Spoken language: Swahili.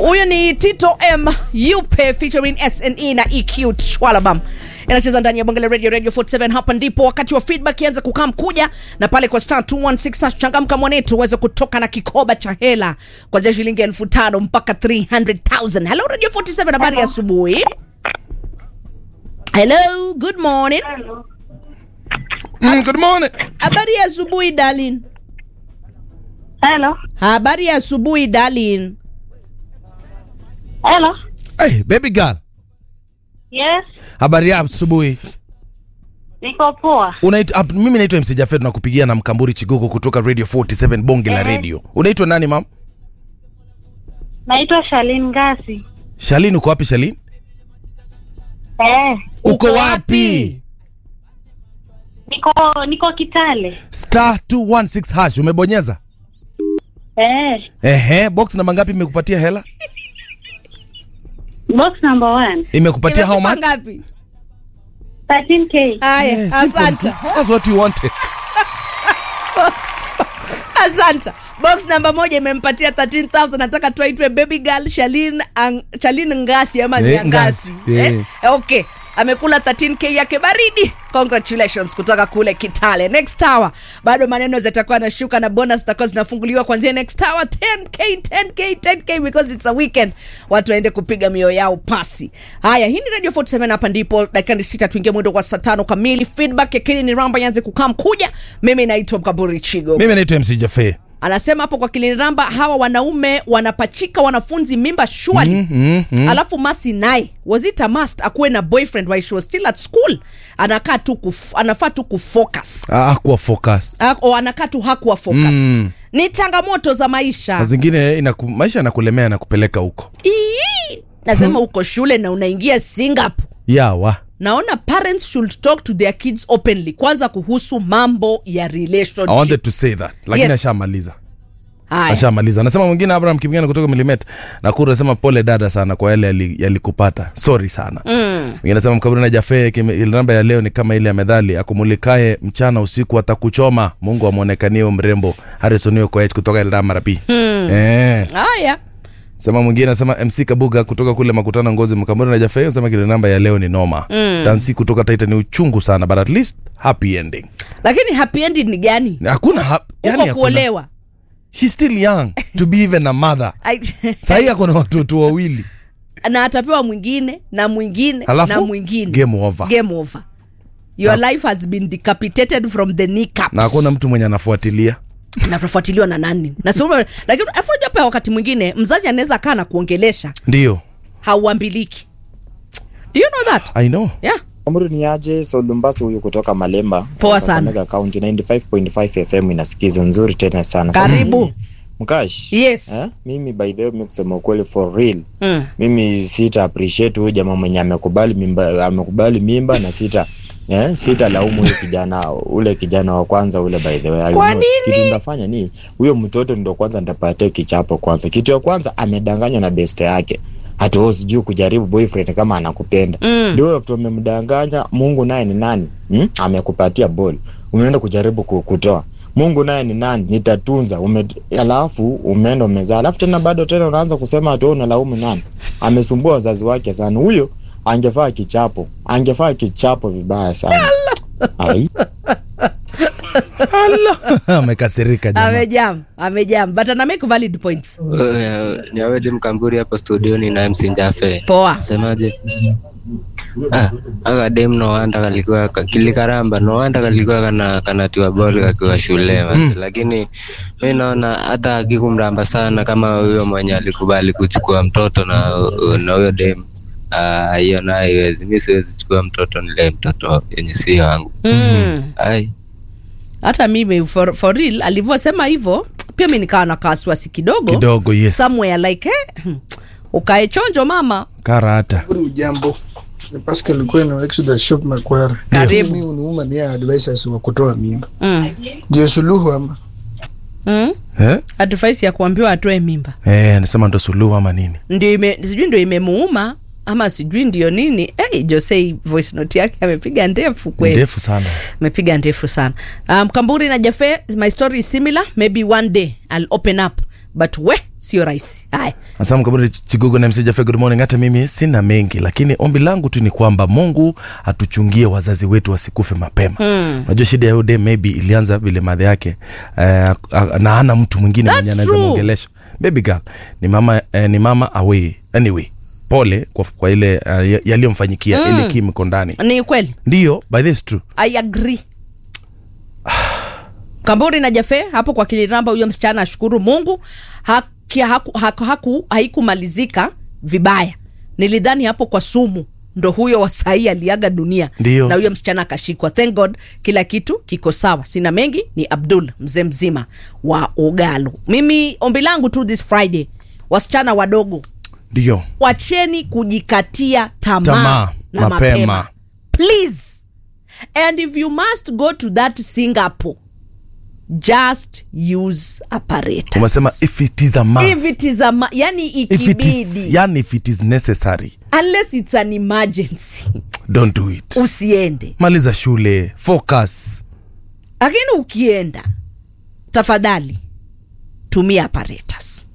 huyo ni tito m yupe featuring sne na eq shwalabam inacheza ndani ya bonge la radio radio 47 hapa ndipo wakati wa feedback ianze kukaa mkuja na pale kwa star 216 changamka mwanetu uweze kutoka na kikoba cha hela kwanzia shilingi elfu tano mpaka 300000 hello radio 47 habari ya asubuhi hello good morning Mm, good morning. habari ya asubuhi darling Hello. habari ya asubuhi darling Hello. Hey, baby girl. Yes. Habari ya asubuhi. Niko poa. Unaitwa ap- mimi naitwa MC Jafet na kupigia na Mkamburi Chigogo kutoka Radio 47 Bonge la Eh. Radio. Unaitwa nani mam? Naitwa Shalin Ngasi. Shalini uko wapi Shalini? Eh. Uko wapi? Niko niko Kitale. Star 216 hash umebonyeza? Eh. Ehe, box namba ngapi imekupatia hela? Box number one. Imekupatia how Imekupa much? ngapi 13k. haya Eh, simple. asante That's what you wanted. asante box namba moja imempatia 13000 nataka tuaitwe baby girl shalin ang, shalin ngasi ama Eh, nyangasi Ngasi, eh? eh. okay amekula 13k yake baridi congratulations kutoka kule kitale next tower bado maneno zitakuwa nashuka na bonus zitakuwa zinafunguliwa kuanzia next tower 10k 10k 10k because it's a weekend watu waende kupiga mioyo yao pasi haya hii ni radio 47 hapa ndipo dakika ni sita tuingie mwendo kwa saa tano kamili feedback yakini ni ramba yanze kukaa mkuja mimi naitwa mkaburi chigo Mimi naitwa MC Jafet. anasema hapo kwa kiliniramba hawa wanaume wanapachika wanafunzi mimba shwali mm, mm, mm. alafu masi naye was it a must akuwe na boyfriend while she was still at school anakaa tu kuf, anafaa tu kufocus Ah, kuwa focus. Ah, o anakaa tu hakuwa focused Mm. ni changamoto za maisha Na zingine inaku, maisha yanakulemea na kupeleka huko. Ii! nasema uko shule na unaingia singapore Yawa. naona parents should talk to their kids openly kwanza kuhusu mambo ya relationship I wanted to say that. Lakini Yes. ashamaliza. Haya. ashamaliza anasema mwingine abraham kipigana kutoka milimet nakuru anasema pole dada sana kwa yale yali- yalikupata sorry sana mm. mwingine anasema mkaburi na jafe kime- ile namba ya leo ni kama ile ya medhali akumulikae mchana usiku atakuchoma mungu amwonekanie mrembo harrison koech kutoka eldama rapi mm. eh. haya sema mwingine anasema mc kabuga kutoka kule makutano ngozi mkaburi na jafe anasema kile namba ya leo ni noma mm. dansi kutoka taita ni uchungu sana but at least happy ending lakini happy ending ni gani hakuna hap, uko yani hakuna. kuolewa She's still young to be even a mother Ai- sahii ako na watoto wawili na atapewa mwingine na mwingine Alafu, na mwingine game over. game over your life has been decapitated from the kneecaps na hakuna mtu mwenye anafuatilia na tunafuatiliwa na nani na sio lakini afu unajua pia wakati mwingine mzazi anaweza kaa na kuongelesha ndio hauambiliki do you know that i know yeah Amru ni aje Solumbasi huyu kutoka Malemba. Poa sana. Kakamega County 95.5 FM inasikiza nzuri tena sana. Sasa Karibu. mimi, Mkash. Yes. Eh? Mimi by the way mimi kusema ukweli for real. mm. Mimi sita appreciate huyu jamaa mwenye amekubali mimba amekubali mimba na sita Eh, sita laumu huyo kijana ule kijana wa kwanza ule by the way. I Kwa know. nini? Kitu ndafanya ni huyo mtoto ndo kwanza ndapatia kichapo kwanza. Kitu ya kwanza amedanganywa na best yake. Hata wewe sijui kujaribu boyfriend kama anakupenda. Mm. Ndio after umemdanganya Mungu naye ni nani? Hmm? Amekupatia ball. Umeenda kujaribu ku- kutoa. Mungu naye ni nani? Nitatunza. Ume, alafu umeenda umezaa. Alafu tena bado tena unaanza kusema ati wewe unalaumu nani? Amesumbua wazazi wake sana. Huyo angefaa kichapo. Angefaa kichapo vibaya sana. Ai. amekasirika jamaa. amejam amejam but ana make valid points Uh, ni aweje mkamburi hapo studioni na MC Njafe. poa Semaje? Ah, aka dem no wanda kalikuwa ka- kilikaramba no wanda kalikuwa kana kanatiwa boli kakiwa shule mm. Lakini mi naona hata akikumramba sana kama huyo mwenye alikubali kuchukua mtoto na na huyo dem ah, hiyo nayo haiwezi. Mi siwezi chukua mtoto nilee mtoto yenye si wangu. mm. Ai, hata mimi for, for real alivyosema hivyo pia mi nikawa na kawasiwasi kidogo kidogo yes somewhere like eh, ukae chonjo mama karata Habari ujambo ni Pascal Kweno Exodus Shop Makwara. Karibu. Mimi uniuma ni advisors wa kutoa mimba. mm. Ndio suluhu ama Mm. eh? advice ya kuambiwa atoe mimba Eh, anasema ndo suluhu ama nini ndio ime, sijui ndio imemuuma ama sijui ndio nini hey, jose voice note yake amepiga ndefu kweli ndefu sana amepiga ndefu sana um, kamburi na jafe my story is similar maybe one day i'll open up but we sio rahisi haya Asante Kaburi Chigugu na MC Jaffe, good morning. Hata mimi sina mengi, lakini ombi langu tu ni kwamba Mungu atuchungie wazazi wetu wasikufe mapema. Unajua shida ya ude maybe ilianza vile madhe yake eh, na hana mtu mwingine That's mwenye anaweza true. muongelesha. Baby girl ni mama eh, ni mama away. Anyway, pole kwa, kwa ile uh, yaliyomfanyikia mm. ile Kim iko ndani. ni kweli Ndio, by this true. i agree kamburi na jafe hapo kwa kiliramba huyo msichana ashukuru mungu haki, haku, haku, haku, haikumalizika vibaya nilidhani hapo kwa sumu ndo huyo wasahii aliaga dunia Ndio. na huyo msichana akashikwa thank god kila kitu kiko sawa sina mengi ni abdul mzee mzima wa ugalo mimi ombi langu tu this friday wasichana wadogo Ndio. wacheni kujikatia tamaa Tamaa, na mapema. mapema please and if you must go to that singapore just use apparatus Umesema if it is a must. if it is a ma- yani if it is, ikibidi yani if it is necessary, unless it's an emergency don't do it. usiende Maliza shule, focus. lakini ukienda tafadhali tumia apparatus